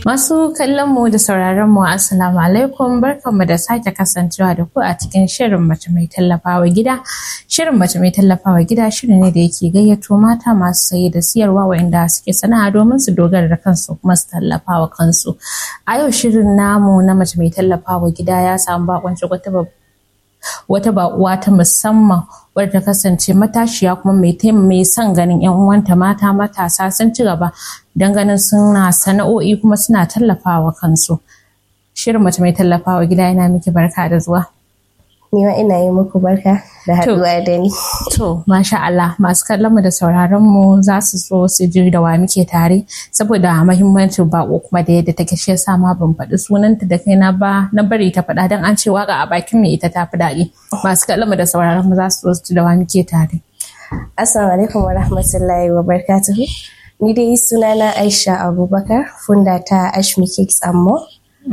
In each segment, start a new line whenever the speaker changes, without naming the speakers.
Masu kallon mu da sauraron mu assalamu alaikum barkanmu da sake kasancewa da ku a cikin shirin mace mai tallafawa gida. Shirin mace mai tallafawa gida shirin ne da yake gayyato mata masu saye da siyarwa waɗanda suke sana'a domin su dogara da kansu kuma su tallafawa kansu. A yau shirin namu na mace mai tallafawa gida ya samu bakonci wata wata baƙuwa ta musamman wadda ta kasance matashiya kuma mai son ganin 'yan uwanta mata matasa sun ci gaba don ganin suna sana'o'i kuma suna tallafawa kansu. Shirin mace mai tallafawa gida yana miki barka da zuwa.
Ni ma ina yi muku barka da haɗuwa da ni.
To, masha Allah, masu kallon mu da sauraron mu za su so su ji da wa muke tare saboda mahimmancin bako kuma da yadda take shi yasa ma ban faɗi sunanta da kaina ba na bari ta faɗa don an ce waka a bakin mai ita tafi daɗi. Masu kallon mu da sauraron mu za su so su ji da wa muke tare.
Assalamu alaikum wa rahmatullahi wa barakatuhu. Ni dai sunana Aisha Abubakar, funda ta Ashmi Cakes and More.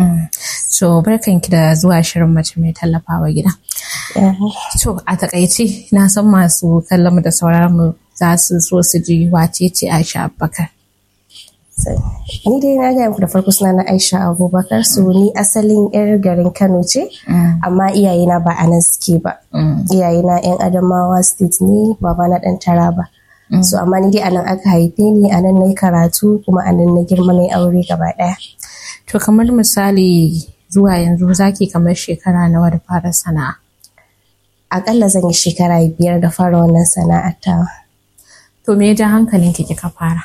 So barkanki da zuwa shirin mace mai tallafawa gida. To a takaice na san masu kallon mu da sauraron mu za su so su ji wace ce Aisha Abubakar.
Ni dai na gaya muku da farko suna na Aisha Abubakar so ni asalin yar garin Kano ce amma iyayena ba a nan suke ba. Iyayena yan Adamawa state ne baba na dan Taraba. So amma ni dai anan aka haife ni anan na yi karatu kuma anan na girma na aure gaba daya.
To kamar misali zuwa yanzu zaki kamar shekara nawa da fara sana'a?
Akalla zan yi shekara biyar da fara wannan sana'ar tawa.
To me ya ja hankalin ki kika fara?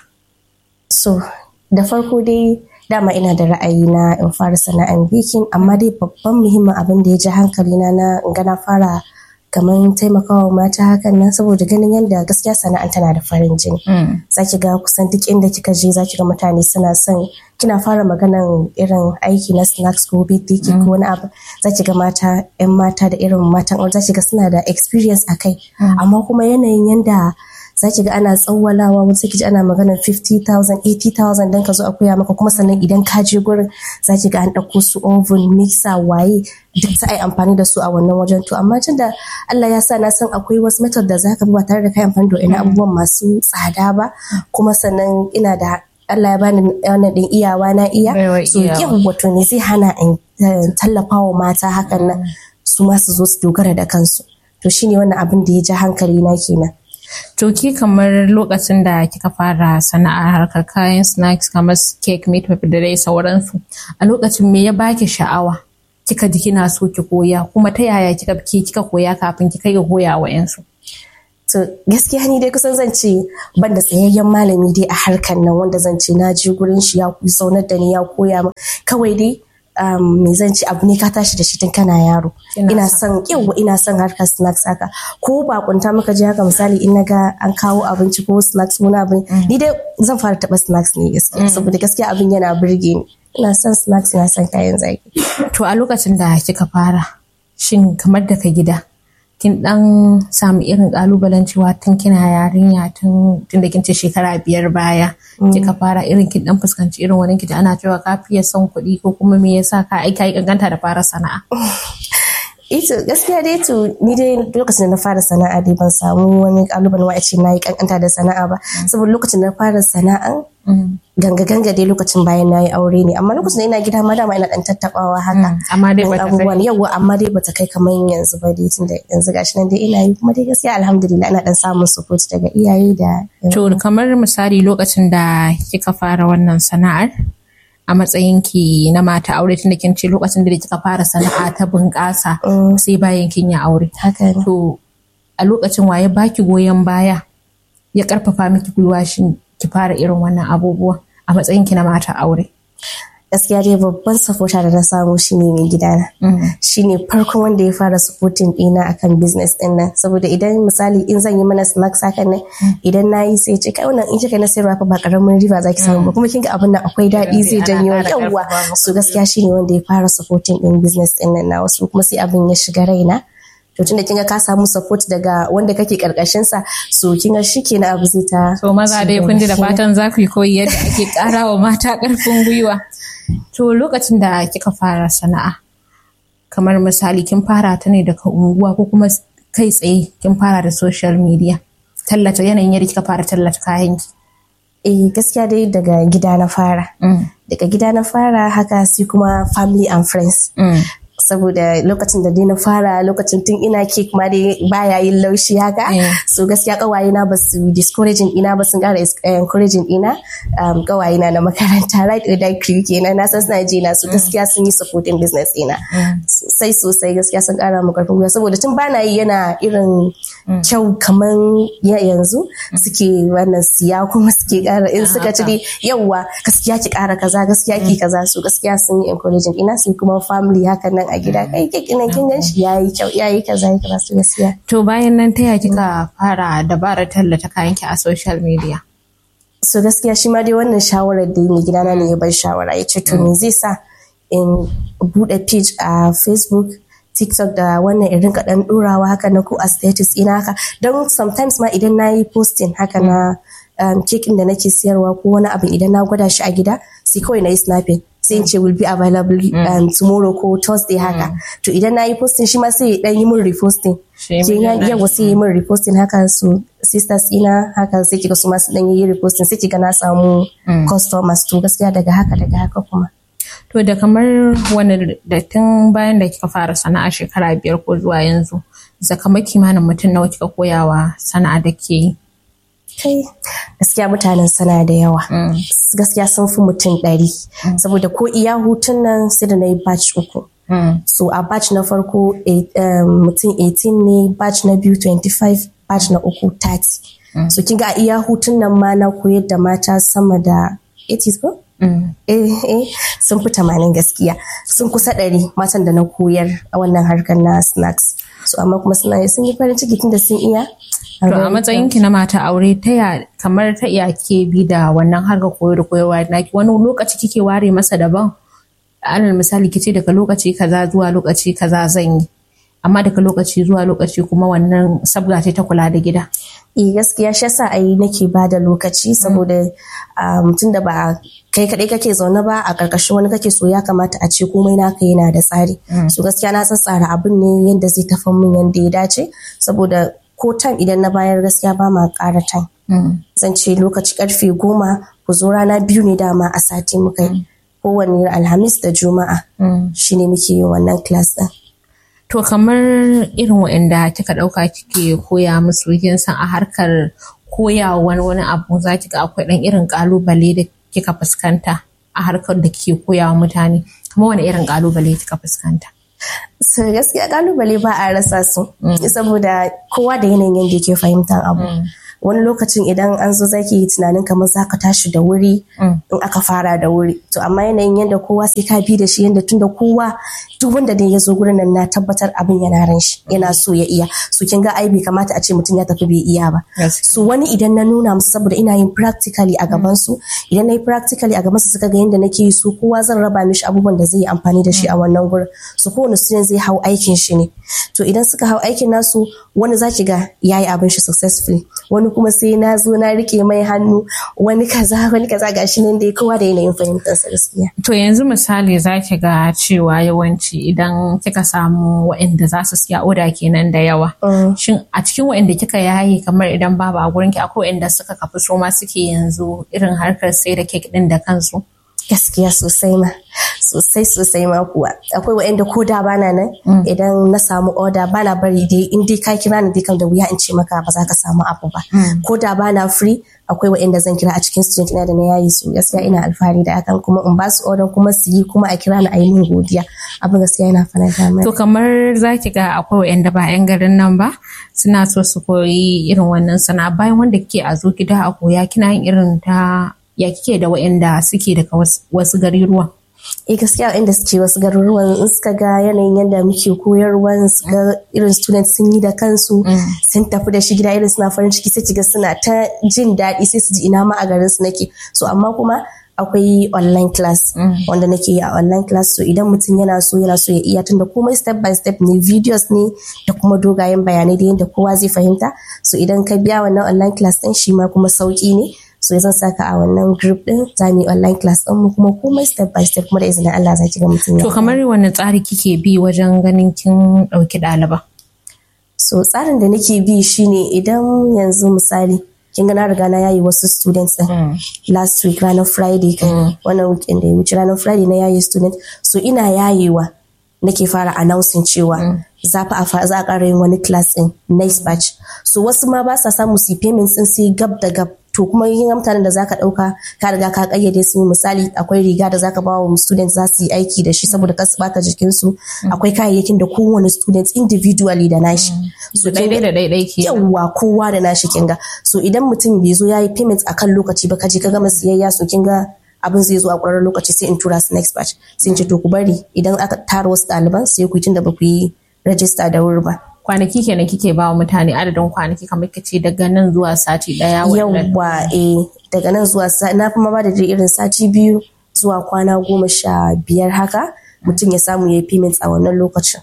So da farko dai dama ina da ra'ayi na in fara sana'ar bikin amma dai babban muhimmin abin da ya ji hankalina na in ga na fara kamar taimakawa mata hakan nan saboda ganin yadda gaskiya sana'an tana da farin jini. Za ki ga kusan duk inda kika je za ki ga mutane suna son kina fara maganan irin aiki na snacks ko birthday cake ko wani abu za ki ga mata yan mata da irin matan aure za ki ga suna da experience a kai amma kuma yanayin yanda za ki ga ana tsawwalawa wani sai ki ji ana maganar 50,000 80,000 don ka zo a koya maka kuma sannan idan ka je gurin za ki ga an ɗauko su oven mixer waye duk ta ai amfani da su a wannan wajen to amma tun da Allah ya sa na san akwai wasu method da za ka bi ba tare da kai amfani da wani abubuwan masu tsada ba kuma sannan ina da Allah ya bani wannan din iyawa na iya so yin wato ne zai hana in tallafa wa mata hakan nan su ma su zo su dogara da kansu to shine wannan abin da ya ja hankali na kenan
To ki kamar lokacin da kika fara sana'ar harkar kayan snacks kamar cake meat da dai sauransu a lokacin me ya baki sha'awa kika ji kina so ki koya kuma ta yaya kika ki kika koya kafin ki kai ga koya wa yansu
to gaskiya ni dai kusan zan ce ban da tsayayyen malami dai a harkar nan wanda zan ce na je gurin shi ya zaunar da ni ya koya min kawai dai me zan ci abu ne ka tashi da shi tun kana yaro ina son yawa ina son harkar snacks haka ko bakunta muka je haka misali in naga an kawo abinci ko snacks wani abin ni dai zan fara taba snacks ne gaskiya saboda gaskiya abin yana burge ni ina son snacks ina son kayan zaki
to a lokacin da kika fara shin kamar daga gida kin dan samu irin kalubalen cewa tun kina yarinya tun tun da kin ce shekara biyar baya kika fara irin kin dan fuskanci irin wani kiji ana cewa ka fiye son kuɗi ko kuma me yasa ka aika yi kankanta da fara sana'a
ito gaskiya dai to ni dai lokacin da na fara sana'a dai ban samu wani kalubalen wa ce na yi kankanta da sana'a ba saboda lokacin da na fara sana'an ganga ganga dai lokacin bayan na yi aure ne amma lokacin da ina gida ma dama ina dan tattabawa haka
amma dai bata
abubuwan yawa amma dai bata kai kamar yanzu ba dai tunda yanzu gashi nan dai ina yi kuma dai gaskiya alhamdulillah ina dan samun support daga iyaye da
to kamar misali lokacin da kika fara wannan sana'ar a matsayin ki na mata aure tunda kin ce lokacin da kika fara sana'a ta bunƙasa sai bayan kin yi aure
haka
to a lokacin waye baki goyon baya ya karfafa miki gwiwa shin ki fara irin wannan abubuwa a matsayin ki na mata aure
gaskiya dai babban supporter da na samu shine mai gidana shine farkon wanda ya fara supporting ɗina akan business ɗin nan saboda idan misali in zan yi mana snacks hakan nan idan na yi sai ce kai wannan in kika na sayarwa fa ba karamin riba zaki samu ba kuma kinga abin nan akwai daɗi zai janyo yawa so gaskiya shine wanda ya fara supporting ɗin business ɗin nan na wasu kuma sai abin ya shiga raina to tunda kinga ka samu support daga wanda kake karkashin sa so kinga shikenan abu zai ta
so maza dai kun ji da fatan za ku yi koyi yadda ake ƙara wa mata ƙarfin gwiwa to lokacin da kika fara sana'a kamar misali kin fara ta ne daga unguwa ko kuma kai tsaye kin fara da social media tallata yanayin yadda kika fara tallata kayan ki
eh gaskiya dai daga gida na fara daga gida na fara haka sai kuma family and friends saboda lokacin da dai na fara lokacin tun ina cake ma dai baya yin laushi haka so gaskiya kawaye na ba su discouraging ina ba sun kara encouraging ina kawaye na na makaranta right or die crew kenan na san suna ji na su gaskiya sun yi supporting business ina sosai sosai gaskiya sun kara mu karfin gwiwa saboda tun bana yi yana irin kyau kaman yanzu suke wannan siya kuma suke kara in suka ci dai yauwa gaskiya ki kara kaza gaskiya ki kaza su gaskiya sun yi encouraging ina sai kuma family haka nan a gida kai keke nan kin ganshi yayi kyau yayi kaza yayi kaza su gaskiya
to bayan nan ta ya kika fara dabarar tallata kayan ki a social media
so gaskiya shi ma dai wannan shawarar da mai gidana ne ya bar shawara ya ce to me zai sa in bude page a facebook tiktok da wannan in rinka dan durawa haka na ko a status ina haka don sometimes ma idan na yi posting haka na um, kekin da nake siyarwa ko wani abu idan na gwada shi a gida sai kawai na yi snapping sai in ce will be available um, tomorrow ko thursday haka to idan na yi posting shi ma sai ya dan yi min reposting yawa sai yi min reposting haka su sisters ina haka sai kiga su masu dan yi reposting sai kiga na samu customers to gaskiya daga haka daga haka kuma
to da kamar wani da tun bayan da kika fara sana'a shekara biyar ko zuwa yanzu zakama kimanin mutum nawa kika koyawa sana'a da ke yi
kai gaskiya mutanen sana da yawa gaskiya sun fi mutum ɗari saboda ko iya hutun nan sai da na yi batch uku so a batch na farko mutum 18 ne batch na biyu 25 batch na uku 30 so kin ga a iya hutun nan ma na koyar da mata sama da 80 ko? eh eh sun fi tamanin gaskiya sun kusa ɗari matan da na koyar a wannan harkar na snacks so amma kuma suna sun yi farin ciki tunda sun iya
To a matsayin ki na mata aure ta ya kamar ta iya ke bi da wannan harkar koyo da koyarwa naki wani lokaci kike ware masa daban alal misali kice daga lokaci kaza zuwa lokaci kaza zan yi amma daga lokaci zuwa lokaci kuma wannan sabga ce ta kula da gida.
Eh gaskiya shi yasa ai nake ba da lokaci saboda mutum da ba kai kaɗai kake zaune ba a ƙarƙashin wani kake so ya kamata a ce komai naka yana da tsari. So gaskiya na tsara abin ne yadda zai tafi min yadda ya dace saboda ko time idan na bayar gaskiya ba ma ƙara time. Zan ce lokaci karfe goma ku zo rana biyu ne dama a sati muka yi. Kowane alhamis da juma'a shine muke yin wannan class ɗin.
To kamar irin waɗanda kika ɗauka kike koya musu kin san a harkar koya wani wani abu za ki ga akwai ɗan irin ƙalubale da kika fuskanta a harkar da kike koya wa mutane kuma wani irin ƙalubale kika fuskanta.
So gaskiya ƙalubale ba a rasa su saboda kowa da yanayin yadda yake fahimtar abu. wani lokacin idan an zo zaki yi tunanin kamar za ka tashi da wuri in aka fara da wuri to amma yanayin yadda kowa sai ka bi da shi yadda tunda kowa duk wanda dai ya zo gurin nan na tabbatar abin yana ran shi yana so ya iya so kin ga ai bai kamata a ce mutum ya tafi bai iya ba so wani idan na nuna musu saboda ina yin practically a gaban su idan na yi practically a gaban su suka ga yadda nake yi so kowa zan raba mishi abubuwan da zai yi amfani da shi a wannan gurin so kowane student zai hau aikin shi ne to idan suka hau aikin nasu wani zaki ga yayi abin shi successfully wani kuma sai na zo na rike mai hannu wani kaza wani kaza gashi nan dai kowa da yanayin fahimtar sa gaskiya.
To yanzu misali za ki ga cewa yawanci idan kika samu waɗanda za su siya oda kenan da yawa. Shin a cikin waɗanda kika yaye kamar idan babu a gurin ki akwai waɗanda suka kafi so ma suke yanzu irin harkar sai da kek ɗin da kansu?
gaskiya sosai ma sosai sosai ma kuwa akwai wa'anda ko da bana nan idan na samu order bana bari dai in dai ka kira ni dai kan da wuya in ce maka ba za ka samu abu ba ko da bana free akwai wa'anda zan kira a cikin student ina da na yayi su gaskiya ina alfahari da hakan kuma in ba su order kuma su yi kuma a kira ni a yi min godiya abin gaskiya yana faranta mai
to kamar za ki ga akwai wa'anda ba yan garin nan ba suna so su koyi irin wannan sana'a bayan wanda kike a zo gida a koya kina yin irin ta ya kike da waɗanda suke daga wasu garuruwan?
eh gaskiya inda suke wasu garuruwan in suka ga yanayin yadda muke koyarwa su ga irin student sun yi da kansu sun tafi da shi gida irin suna farin ciki sai kiga suna ta jin daɗi sai su ji ina ma a garin su nake so amma kuma akwai online class wanda nake yi a online class so idan mutum yana so yana so ya iya tunda komai step by step ne videos ne da kuma dogayen bayanai da yadda kowa zai fahimta so idan ka biya wannan online class din shi ma kuma sauki ne so zan saka a wannan group din za mu yi online class din mu kuma komai step by step kuma da izinin Allah za ki ga mutum
To kamar wani tsari kike bi wajen ganin kin ɗauki ɗaliba?
So tsarin da nake bi shine idan yanzu misali kin ga na riga na yayi wasu students din last week ranar friday kai wannan weekend da ya wuce ranar friday na yayi student so ina yayewa nake fara announcing cewa za fa za a ƙara yin wani class din next batch so wasu ma ba sa samu su payments din sai gab da gab to kuma yin mutanen da zaka dauka ka riga ka kayyade su misali akwai riga da zaka bawa wa student za su yi aiki da shi saboda kasu bata jikin su akwai kayayyakin da kowane student individually da nashi
so daidai da daidai ke
yawa kowa da nashi kinga so idan mutum bai zo yayi payment akan lokaci ba kaje ka gama siyayya so kinga abin zai zo a ƙwararren lokaci sai in tura su next batch sai in ce to ku bari idan aka tara wasu ɗaliban sai ku tun da ba ku yi rajista da wuri ba
kwanaki kenan kike ba wa mutane adadin kwanaki kamar kace daga nan zuwa sati daya
yawwa eh daga nan zuwa na kuma ba da irin sati biyu zuwa kwana goma sha biyar haka mutum ya samu ya yi payments a wannan lokacin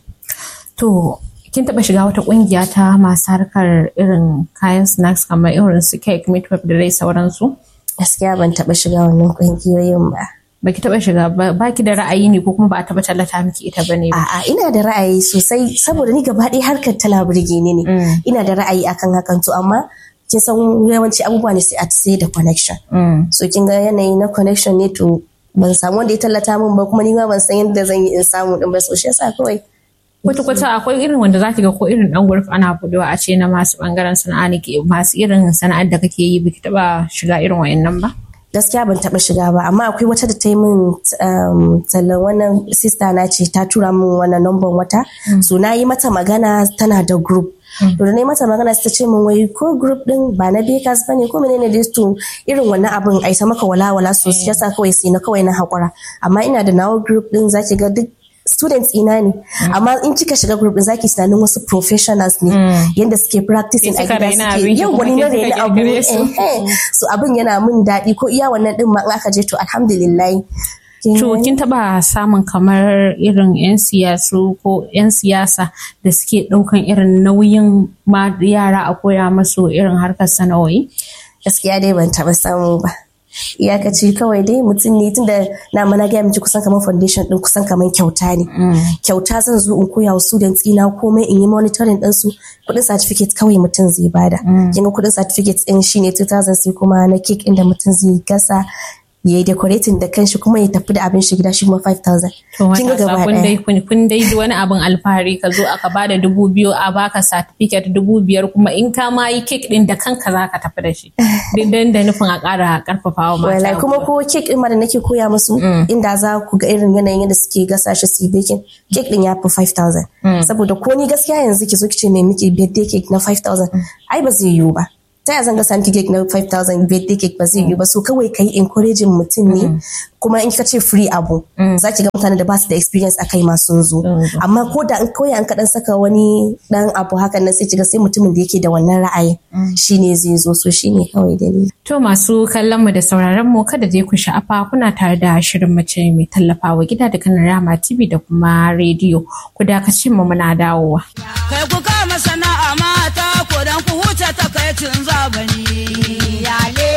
to kin taba shiga wata kungiya ta masu harkar irin kayan snacks kamar irin su cake meat da dai sauransu
gaskiya ban taba shiga wannan kungiyoyin ba
baki taba shiga ba baki da ra'ayi ne ko kuma ba a taba tallata miki ita bane ba
a'a ina da ra'ayi sosai saboda ni gaba ɗaya harkar tana burge ni ne ina da ra'ayi akan hakan to amma kin san yawanci abubuwa ne sai a sai da connection so kin ga yanayi na connection ne to ban samu wanda ya tallata min ba kuma ni ma ban san yadda zan yi in samu din ba so shi yasa kawai
kwata kwata akwai irin wanda za ki ga ko irin dan gurf ana budewa a ce na masu bangaren sana'a ne ke masu irin sana'ar da kake yi biki taba shiga irin wayannan ba
gaskiya ban taba shiga ba amma akwai wata da ta yi min tallan wannan sista na ce ta tura min wannan number wata so na yi mata magana tana da group to da na yi mata magana ta ce min wai ko group din ba na bakers bane ko menene dai to irin wannan abin ai ta maka wala wala so yasa kawai sai na kawai na hakura amma ina da nawa group din zaki ga duk students ina ne amma in kika shiga group din zaki tunanin wasu professionals ne yanda suke practicing a gida suke yau wani na raina abu so abin yana min daɗi ko iya wannan din ma in aka je to alhamdulillah
To kin taba samun kamar irin 'yan siyasu ko 'yan siyasa da suke ɗaukan irin nauyin ma yara a koya masu irin harkar sana'o'i?
Gaskiya dai ban taba samu ba. iyakaci kawai dai mutum ne tunda na mana gaya miki kusan kamar foundation din kusan kamar kyauta ne kyauta zan zo in koya wa students ina komai in yi monitoring din su kudin certificate kawai mutum zai bada kin ga kudin certificate din shine 2000 sai kuma na cake inda mutum zai gasa ya yi decorating da kanshi kuma ya tafi da abin shi gida shi kuma 5000
kin ga gaba kun dai kun dai wani abin alfahari ka zo aka bada dubu biyu a baka certificate dubu biyar kuma in ka ma yi cake din da kanka za ka tafi da shi dan da nufin a ƙara karfafawa mata
wallahi kuma ko cake din ma da nake koya musu inda za ku ga irin yanayin yadda suke gasa shi su baking cake din ya fi 5000 saboda ko ni gaskiya yanzu ki zo ki ce mai miki birthday cake na 5000 ai ba zai yiwu ba ta yaya zan ga santi cake na 5000 birthday cake ba zai yi ba so kawai kai encouraging mutum ne kuma in ka ce free abu za ki ga mutane da ba su da experience a kai masu zo amma ko da in koya an kaɗan saka wani dan abu hakan nan sai ki ga sai mutumin da yake da wannan ra'ayin shine zai zo so shine kawai dalili
to masu kallon mu da sauraron mu kada dai ku sha'afa kuna tare da shirin mace mai tallafawa gida da kanan rama tv da kuma rediyo ku dakace mu muna dawowa
kai ku kama sana'a mata ko dan ku huce takaicin zabani lale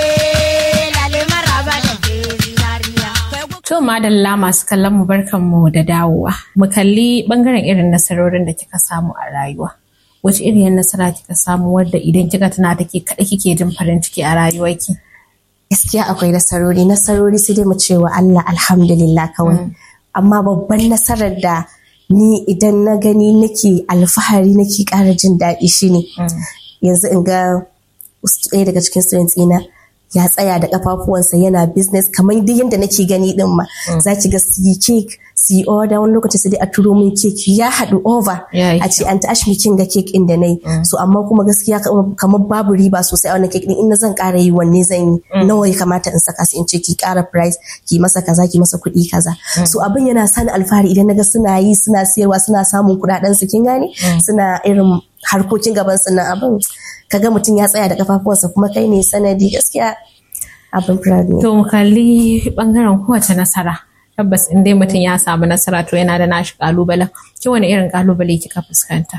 lale maraba da ke zinariya
To madalla masu kallon mu barkan mu da dawowa. Mu kalli bangaren irin nasarorin da kika samu a rayuwa. Wace irin nasara kika samu wadda idan kika tuna take kaɗai kike jin farin ciki a rayuwarki?
gaskiya akwai nasarori nasarori sai dai mu ce wa Allah alhamdulillah kawai amma babban nasarar da ni idan na gani nake alfahari nake ƙara jin daɗi shine yanzu in ga ɗaya daga cikin students ina ya tsaya da kafafuwansa yana business kamar duk yadda nake gani din ma za ki ga su yi cake su yi order wani lokaci sai dai a turo min cake ya haɗu over a ce an tashi kin ga cake din da nayi so amma kuma gaskiya kamar babu riba sosai a wannan cake din in zan ƙara yi wanne zan yi nawa ya kamata in saka su in ce ki ƙara price ki masa kaza ki masa kuɗi kaza so abin yana sani alfahari idan naga suna yi suna siyarwa suna samun kuɗaɗen su kin gane suna irin harkokin gaban su na abin kaga mutum ya tsaya da kafafuwansa kuma kai ne sanadi gaskiya abin proud ne.
To mu kalli bangaren kowace nasara. Tabbas in dai mutum ya samu nasara to yana da nashi kalubalen. Ki wani irin kalubale kika fuskanta?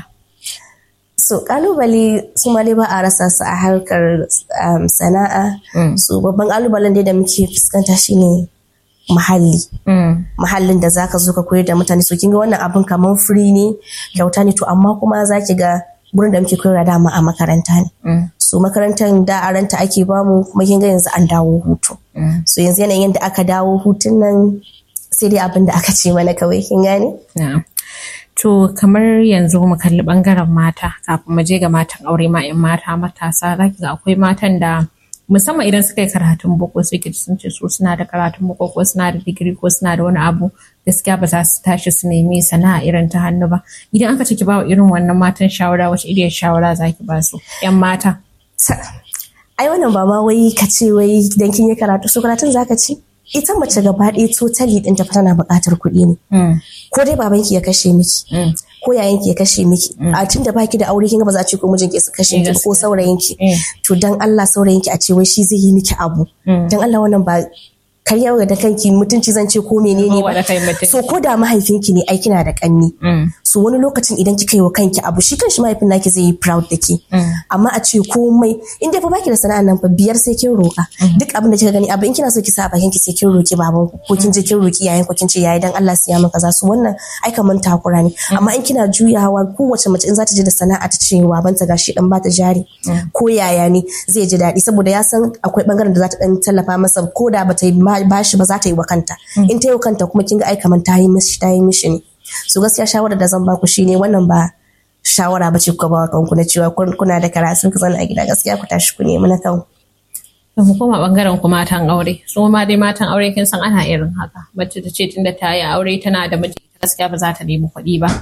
So kalubale su ma dai ba a rasa su a harkar sana'a. So babban kalubalen dai da muke fuskanta shine muhalli. Muhallin da zaka zo ka koyar da mutane so kin ga wannan abin kamar free ne kyauta ne to amma kuma zaki ga gurin da muke koyarwa dama a makaranta ne. So so makarantar da aranta ake bamu kuma kin ga yanzu an dawo hutu so yanzu yanayin da aka dawo hutun nan sai dai abin da aka ce mana kawai kin gane
Na'am. To kamar yanzu mu kalli bangaren mata kafin mu je ga matan aure ma 'yan mata matasa za ki ga akwai matan da musamman idan suka yi karatun boko sai ki ji sun ce su suna da karatun boko ko suna da digiri ko suna da wani abu gaskiya ba za su tashi su nemi sana'a irin ta hannu ba idan aka ce ki ba wa irin wannan matan shawara wace iriyar shawara za ki ba su 'yan mata.
Ta- ai wannan ba ma wai ka ce wai dan kin yi karatu so karatun zaka ci ita mace gaba ɗaya totally ɗinta fa tana buƙatar kuɗi ne ko dai babanki ya kashe miki ko yayanki ya kashe miki a tun da baki da aure kin ga ba za a ce ko mijinki su kashe miki ko saurayinki
Mm.
to dan Allah saurayinki a ce wai shi zai yi miki abu dan Allah wannan ba karyar da kanki mutunci zan ce ko menene
Kowa da
ba
kai mutunci.
so ko da mahaifinki ne ai kina da kanni so wani lokacin idan kika yi wa kanki abu shi kanshi mahaifin naki zai yi proud da ke amma a ce komai in dai fa baki da sana'a nan fa biyar sai kin roka duk abin da kika gani abu in kina so ki sa a bakin ki sai kin roki baban ku ko kin je kin roki yayin ku kin ce yayi dan Allah siya min kaza su wannan ai kaman takura ne amma in kina juyawa kowace mace in za ta je da sana'a ta ce babanta gashi dan bata jari ko yaya ne zai ji daɗi saboda ya san akwai bangaren da za ta dan tallafa masa ko da bata yi ma- bashi ba za ta yi wa kanta in ta yi wa kanta kuma kin ga ai kaman ta yi mishi ta yi mishi ne so gaskiya shawarar da zan ba ku shine wannan ba shawara ba ce kuka ba wa kanku na cewa kun- kuna da karatu ku zauna a gida gaskiya ku tashi ku nemi na kanku
Da mu koma bangaren ku matan aure su ma dai matan aure kin san ana irin haka mace ta ce tunda ta yi aure tana da miji gaskiya ba za ta nemi kuɗi ba.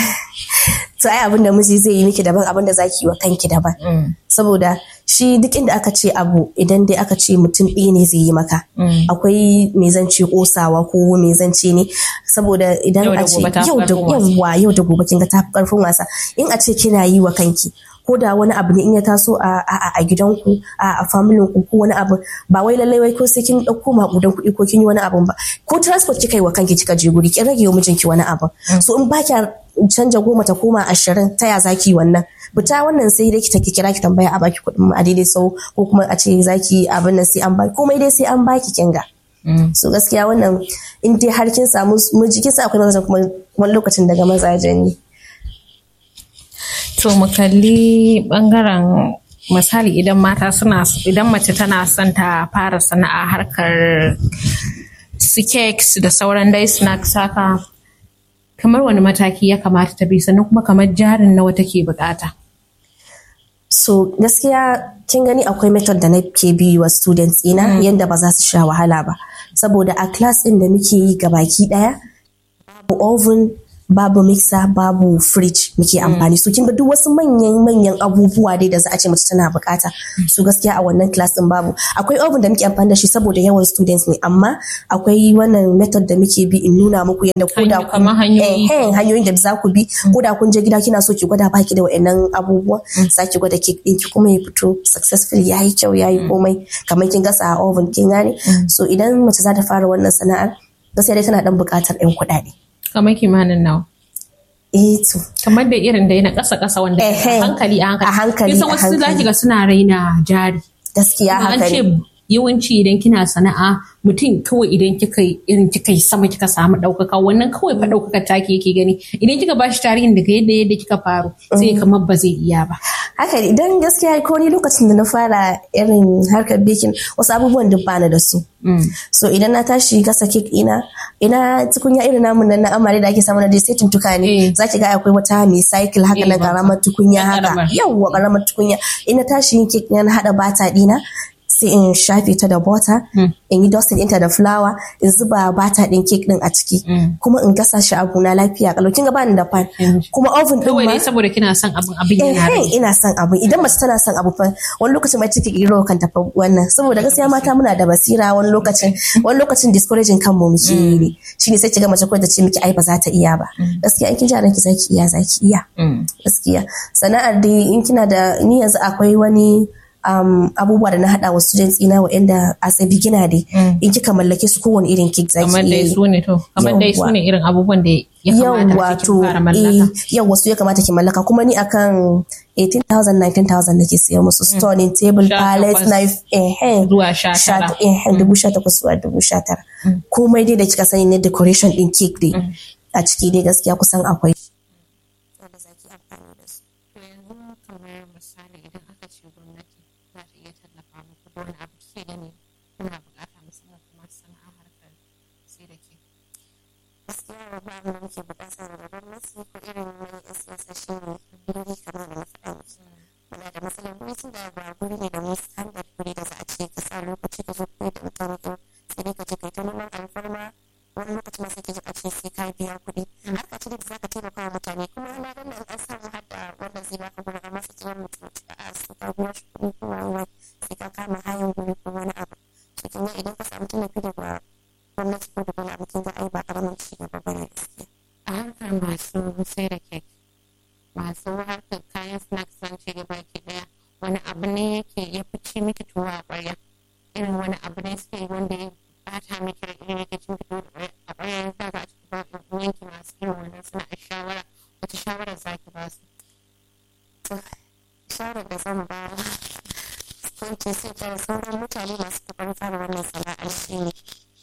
to ai abin da miji zai yi miki daban abin da zaki yi wa kanki daban saboda shi duk inda aka ce abu idan dai aka ce mutum ɗaya ne zai yi maka akwai me zan ce kosawa ko me zan ce ne saboda idan
Yau da
a ce
gobe ta fi
yau da
ƙarfin wasa.
yawa yau da gobe kin ga ta fi karfin wasa in a ce kina yi wa kanki ko da wani abu ne in ya taso a a a gidanku a a familin ku ko wani abu ba wai lallai wai ko sai kin dauko makudan kuɗi ko kin yi wani abu ba ko transport kika yi wa kanki kika je guri kin rage wa mijinki wani abu so in ba kya canja goma ta koma ashirin ta ya zaki yi wannan fita wannan sai dai ki ta kira ki tambaya a baki kuɗin a daidai sau ko kuma a ce zaki abin nan sai an baki komai dai sai an baki kinga so gaskiya wannan in dai har kin samu miji kin sa akwai mazajen kuma wani lokacin daga mazajen ne
To mu kalli bangaren misali idan mata suna idan mace tana son ta fara sana'a harkar su cakes da sauran dai snacks haka kamar wani mataki ya kamata ta bi sannan kuma kamar jarin nawa take bukata.
so gaskiya kin gani akwai method da na ke bi wa students ina yadda ba za su sha wahala ba saboda a class din da muke yi gabaki daya babu oven babu mixer babu fridge muke amfani so kin ga duk wasu manyan manyan abubuwa dai da za a ce mace tana bukata su gaskiya a wannan class din babu akwai oven da muke amfani da shi saboda yawan students ne amma akwai wannan method da muke bi in nuna muku yadda ko da
Hanyo- kamar hanyoyi.
eh, hanyoyin da za ku bi ko da kun je gida kina so ki gwada baki da wa'annan abubuwan za ki gwada cake ɗinki kuma ya fito successful ya yi kyau ya yi komai kamar kin gasa a oven kin gane so idan mace za ta fara wannan sana'ar gaskiya dai tana dan buƙatar ɗan kuɗaɗe
Kamar kimanin nawa.
eh to
Kamar da irin da na ƙasa ƙasa wanda a
Ehe.
hankali a hankali.
A hankali,
Kin san
a
wasu za
hankali.
ki ga suna raina jari.
gaskiya
Kuma an
haka
ce
ne
yawanci idan kina sana'a mutum kawai idan kika yi irin kika yi sama kika samu ɗaukaka wannan kawai fa ɗaukaka take yake gani idan kika bashi tarihin daga yadda yadda kika faru sai kamar ba zai iya ba.
haka ne idan gaskiya ko ni lokacin da na fara irin harkar baking wasu abubuwan duk bani da su so idan na tashi gasa cake ina ina tukunya irin namun nan na amare da ake samu na dai sai tuntuka
Eh.
ne zaki ga akwai wata mai cycle haka
Eh,
na
ba-
karamar tukunya
na
haka
karamar.
yawwa karamar tukunya ina tashi yin cake na hada bata dina sai in shafe ta da butter in yi dusting ɗinta da flour in zuba bata ɗin cake ɗin a ciki kuma in gasa shi abu na lafiya kalau kin ga bani da pan
Mm.
kuma oven ɗin
Kawai
ma
dai saboda kina son abin abin yana rai.
eh ina son abu idan mace tana son abu fa wani lokacin mai take kiro kan tafi wannan saboda gaskiya mata muna da basira wani lokacin wani lokacin discouraging kanmu muke yi ne shine sai kiga mace kawai ta ce miki ai ba za ta iya ba gaskiya in kin ji a ranki zaki iya zaki iya
Mm.
gaskiya sana'ar dai in kina da ni yanzu akwai wani um, abubuwa da na hada wa students ina wa'anda as a beginner dai in kika mallake su kowane irin cake zaki
Kamar
iya
dai
yi.
su ne to kamar dai su
Yawwa.
ne irin abubuwan da ya kamata
yawwa
a cikin
to
fara mallaka.
yau wasu ya kamata ki mallaka kuma ni akan 18,000 19,000 nake siya musu stoning table
Sha
palette
takwas.
knife eh
Zuwa sha tara.
eh dubu sha takwas zuwa dubu sha tara komai dai da kika sani ne decoration din cake dai a ciki dai gaskiya kusan akwai
To yanzu kamar misali idan aka ce gwamnati za ta iya tallafa muku da wani abu kike gani kuna bukata musamman kuma sana'a harkar sai da ke.
gaskiya ba abin da muke bukata daga gwamnati ko irin wani yan siyasa shi ne guri kamar da na faɗa miki muna da matsalar guri tun da ba guri ne da mu standard guri da za a ce ka sa lokaci ka zo koyi da mutane ko sai dai ka je kai ta neman alfarma wani lokaci ma sai ka ji a ce sai ka biya kuɗi harka ce da za ka taimaka wa mutane kuma na ga nan an samu har da wanda zai baka guri amma sai ki mutum a sai ka biya shi kuɗi ko wani sai ka kama hayan guri ko wani abu to kin ga idan ka samu tallafi daga gwamnati ko da wani abu kin ga ai ba karamin ci gaba ba ne gaskiya
A harkar masu sai da kek masu harkar kayan snacks zan ce gaba ki daya wani abu ne yake ya fi ci miki tuwa a ƙwarya irin wani abu ne suke yi wanda ya bata miki da irin yake cin fito a ƙwarya ya sa a cikin yanki masu irin wannan suna a shawara wata shawarar za ki ba su.
to shawarar da zan ba sun ce sai ta sauran mutane masu kokarin fara wannan sana'ar shi ne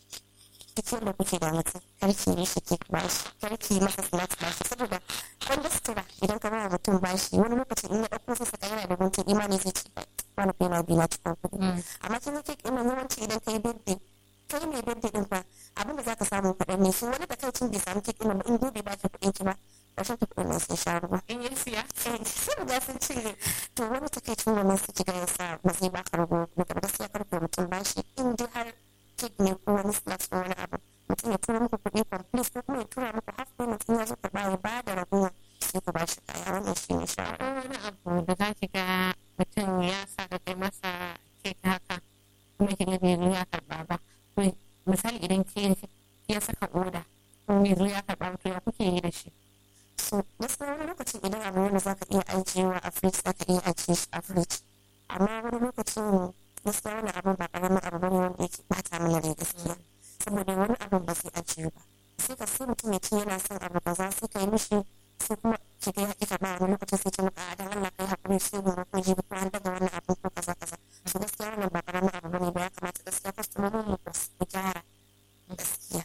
duk yadda kuke da mutum karki ne shi ke bashi karki masa snacks bashi saboda wanda sutura idan ka ba mutum bashi wani lokacin in ya ɗauko sai saka yana da guntun imani zai ce wani kai na biyu na cikin kuɗi amma kin ga kek ina yawanci idan kai birthday kai mai birthday din fa abin da zaka samu kaɗan ne shi wani da kai cin bai samu kek ina ba in gobe ba ki kuɗin ki ba ƙarshen ki kuɗin nan sai sha ruwa
In yi siya?
sun riga sun cire to wani takaicin wannan su kiga ya sa ba zai baka rago kuma da gaskiya karfe mutum bashi in dai har kek ne ko wani snacks ko wani abu mutum ya tura muku kuɗi complete ko kuma ya tura muku half payment in ya zo karɓa ya ba da ragowa sai ku bashi kaya wannan shi ne shawara.
Ko wani abu da za ki ga mutum ya sa ka kai masa kek haka kuma ki ga bai zo ya karɓa ba. To misali idan ke ya saka oda ko bai zo ya karɓa ba to ya kuke yi da shi.
so gaskiya wani lokacin idan abu wanda za ka iya ajiyewa a fridge za ka iya ajiye shi a fridge amma wani lokacin gaskiya wani abun ba ƙaramin abu bane wanda yake bata mana rai gaskiya saboda wani abun ba zai ajiye ba sai ka sai mutum ya ce yana son abu kaza sai ka yi mishi sai kuma ki ga ya ƙi ba wani lokacin sai ce maka a dan Allah kai hakuri sai gobe ko jibi ko an daga wannan abun ko kaza kaza so gaskiya wannan ba ƙaramin abu bane ba ya kamata gaskiya kwastomomin mu ku gyara gaskiya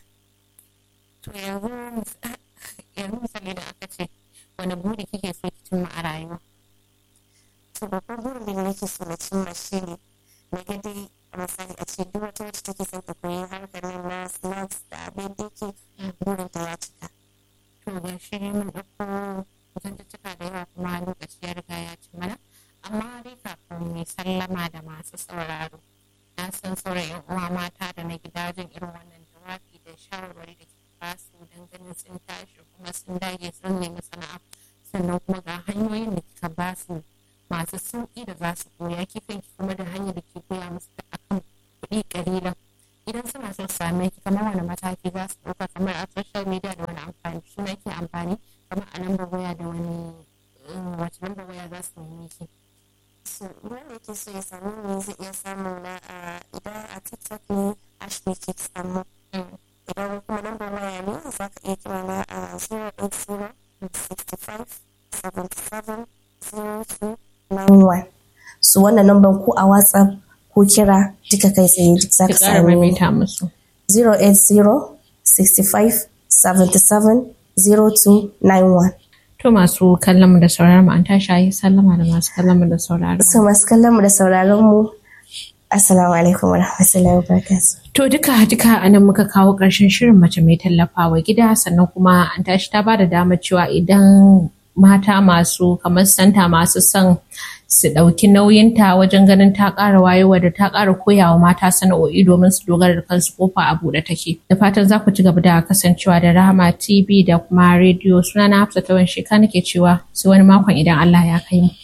To yanzu yanzu misali da aka ce wani buri kike so ki cimma a rayuwa.
to babban burin da nake so na cimma shi ne na ga dai a misali a ce duk wata wacce take son ta koyi harkar nan na snacks da abin da yake burin ta ya cika
To ga shi mun ɗauko zantuttuka da yawa kuma lokaci ya riga ya ci mana. Amma dai kafin mu sallama da masu sauraro. Na san sauran 'yan uwa mata da na gida jin irin wannan jawabi da shawarwari da ke ba su don ganin sun tashi kuma sun dage sun nemi sana'a. Sannan kuma ga hanyoyin da kika ba su masu sauƙi da za su koya kifin ki kuma da hanyar da ke koya musu da akan kuɗi ƙalilan. Idan suna son su same ki kamar wani mataki za su ɗauka kamar a social media da wani amfani suna ke amfani kamar a lambar waya da wani eh, wace lambar waya za su nemi ki.
so wanda yake so ya samu ne zai iya samu na a idan a tiktok ne ashley kids amma idan kuma lambar waya ne za ka iya kira na a 080 65 77 02 91 so wannan lambar ko a whatsapp ko kira duka kai tsaye duk za
Ki
ka
ƙara
same ni
maimaita musu.
080 65 77 0291
To masu kallon mu da sauraron mu an tashi a yi sallama da masu kallon mu da sauraron mu.
so masu kallon mu da sauraron mu assalamu alaikum wa rahmatullahi wa barakatuh
To duka duka a nan muka kawo ƙarshen shirin mace mai tallafawa gida sannan kuma an tashi ta bada damar cewa idan mata masu kamar santa masu son su ɗauki nauyinta wajen ganin ta ƙara wayewa da ta ƙara koyawa mata sana'o'i domin su dogara da kansu kofa a buɗe take. Da fatan za ku ci gaba da kasancewa da Rahama TV da kuma rediyo sunana Hafsa Tawan Sheka nake cewa sai wani makon idan Allah ya kai mu.